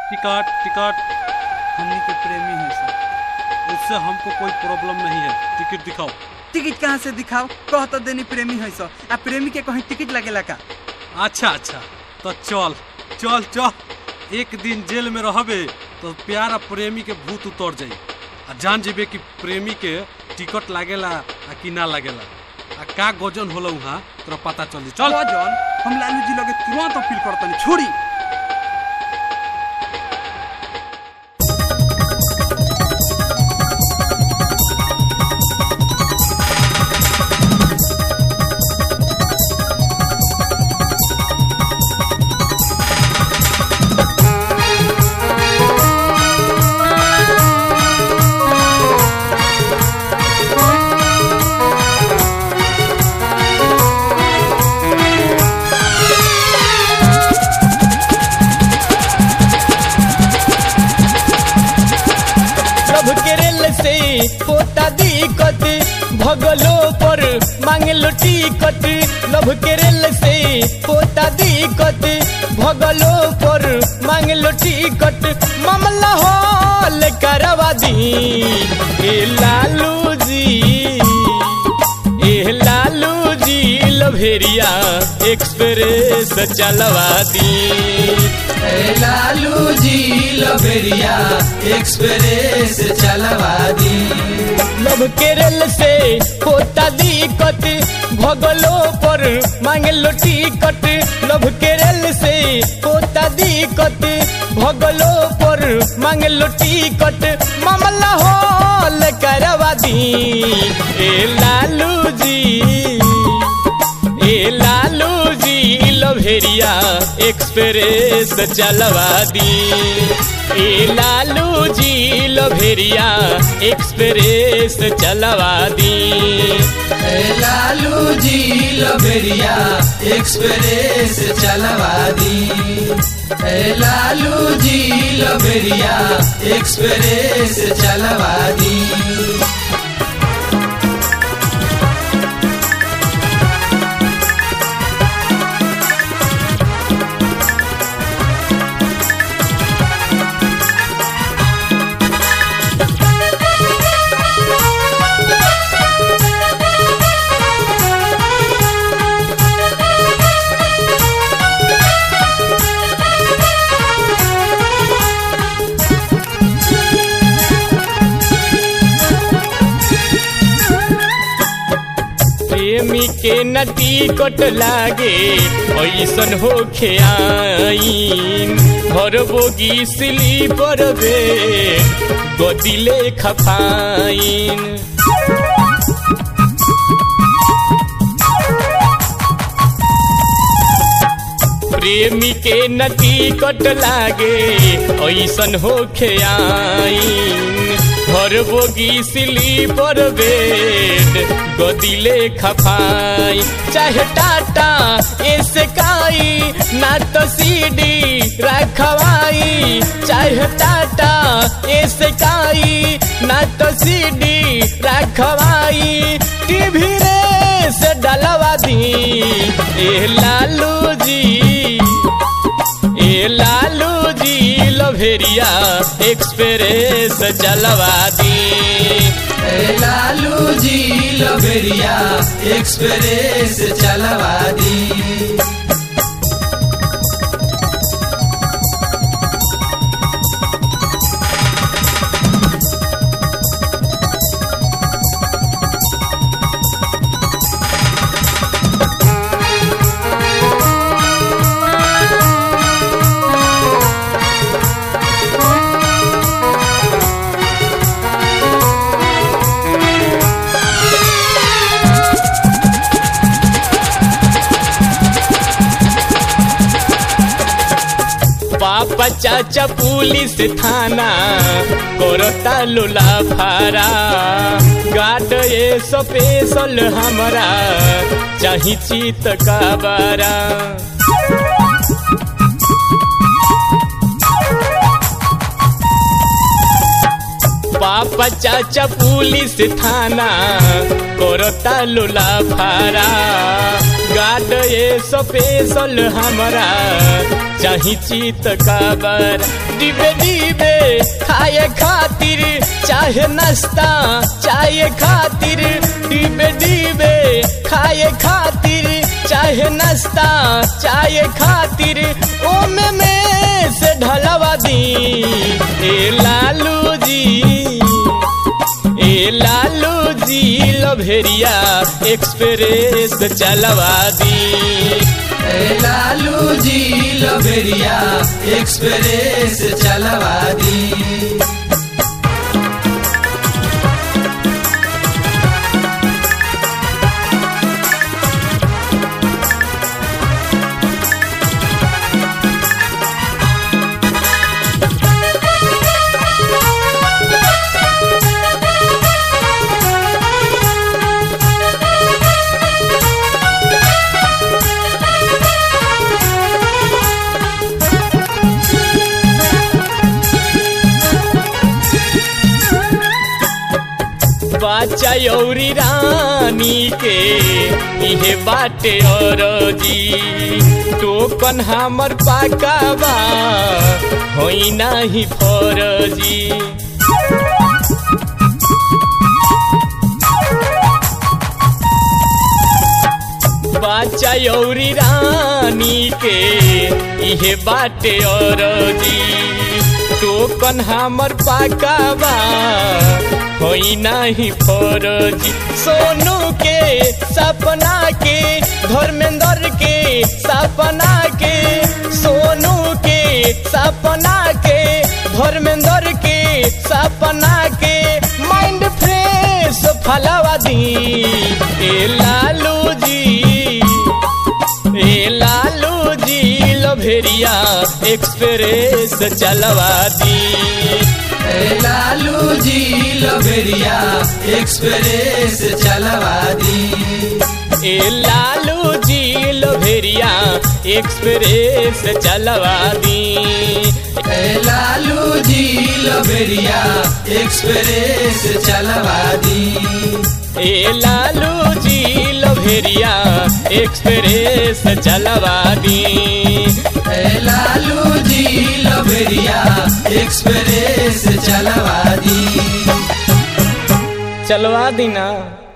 ticket ticket हमनी के प्रेमी है सर उससे हमको कोई प्रॉब्लम नहीं है टिकट दिखाओ टिकट कहाँ से दिखाओ कह तो देनी प्रेमी है सर आ प्रेमी के कहीं टिकट लगेला का अच्छा अच्छा तो चल चल चल एक दिन जेल में रहबे तो प्यार आ प्रेमी के भूत उतर जाई आ जान जेबे कि प्रेमी के टिकट लागेला आ कि ना लागेला आ का गजन होला वहाँ तोरा पता चली चल चल जॉन हम लालू जी लगे तुरंत अपील करतनी छोड़ी प्रभु के रेल से पोता दिक्कत भगलो पर मांगलो टिकट लभ के रेल से पोता दिक्कत भगलो पर मांगलो टिकट मामला हल करवा दी ए लालू जी ए लालू जी लभेरिया एक्सप्रेस चलवा दी ए लालू जी लबेरिया एक्सप्रेस चलवा दी लभ के रेल से होता दिक्कत भगलो पर मांगलो टिकट लभ के रेल से होता दिक्कत भगलो पर मांगलो टिकट मामला हल करवा दी ए लालू जी ए लालू जी लभेरिया एक्सप्रेस चलवा दी ए लालू जी लभेरिया एक्सप्रेस चलवा दी ए लालू जी लबेरिया एक्सप्रेस चलवा दी ए लालू जी लबेरिया एक्सप्रेस चलवा दी प्रेमी के नटी कट लागे ऐसन होखे आईन घर बोगी स्लीपर बे गदिले खफाइन प्रेमी के नटी कट लागे ऐसन होखे आईन घर बोगी स्लीपर बेड गदिले खफाई चाहे टाटा ऐसे काई ना तो सीडी रखवाई चाहे टाटा ऐसे काई ना तो सीडी रखवाई टीवी रे से डलवा दी ए लालू जी ए लालू जी लभेरिया एक्सप्रेस चलवा दी ए लालू जी लबेरिया एक्सप्रेस चलवा दी पापा चाचा पुलिस थाना करता लुला फारा गाड ये स्पेशल हमरा चाही चित का बारा पापा चाचा पुलिस थाना करता लुला फारा गाड ये स्पेशल हमारा चाही चित काबर डिबे डिबे खाए खातिर चाहे नाश्ता चाहे खातिर डिबे डिबे खाए खातिर चाहे नाश्ता चाहे खातिर ओमे में से ढलवा दी ए लालू जी ए लालू जी लभेरिया एक्सप्रेस चलवा दी ए लालू जी लबेरिया एक्सप्रेस चलवा दी बाचा यौरी रानी के इहे बाटे और जी टोकन हमर पाकावा होई नाही फरजी बाचा यौरी रानी के इहे बाटे और जी टोकन हमर पाकावा होई नाही फरजी सोनू के सपना के धर्मेंद्र के सपना के सोनू के सपना के धर्मेंद्र के सपना के माइंड फ्रेश फलवा दी ए लालू जी ए लालू जी लभेरिया एक्सप्रेस चलवा दी ए लालू जी लबेरिया एक्सप्रेस चलवा दी ए लालू जी लभेरिया एक्सप्रेस चलवा दी ए लालू जी लबेरिया एक्सप्रेस चलवा दी ए लालू जी लभेरिया एक्सप्रेस चलवा दी ए लालू जी लबेरिया एक्सप्रेस चलवा दी चलवा दी ना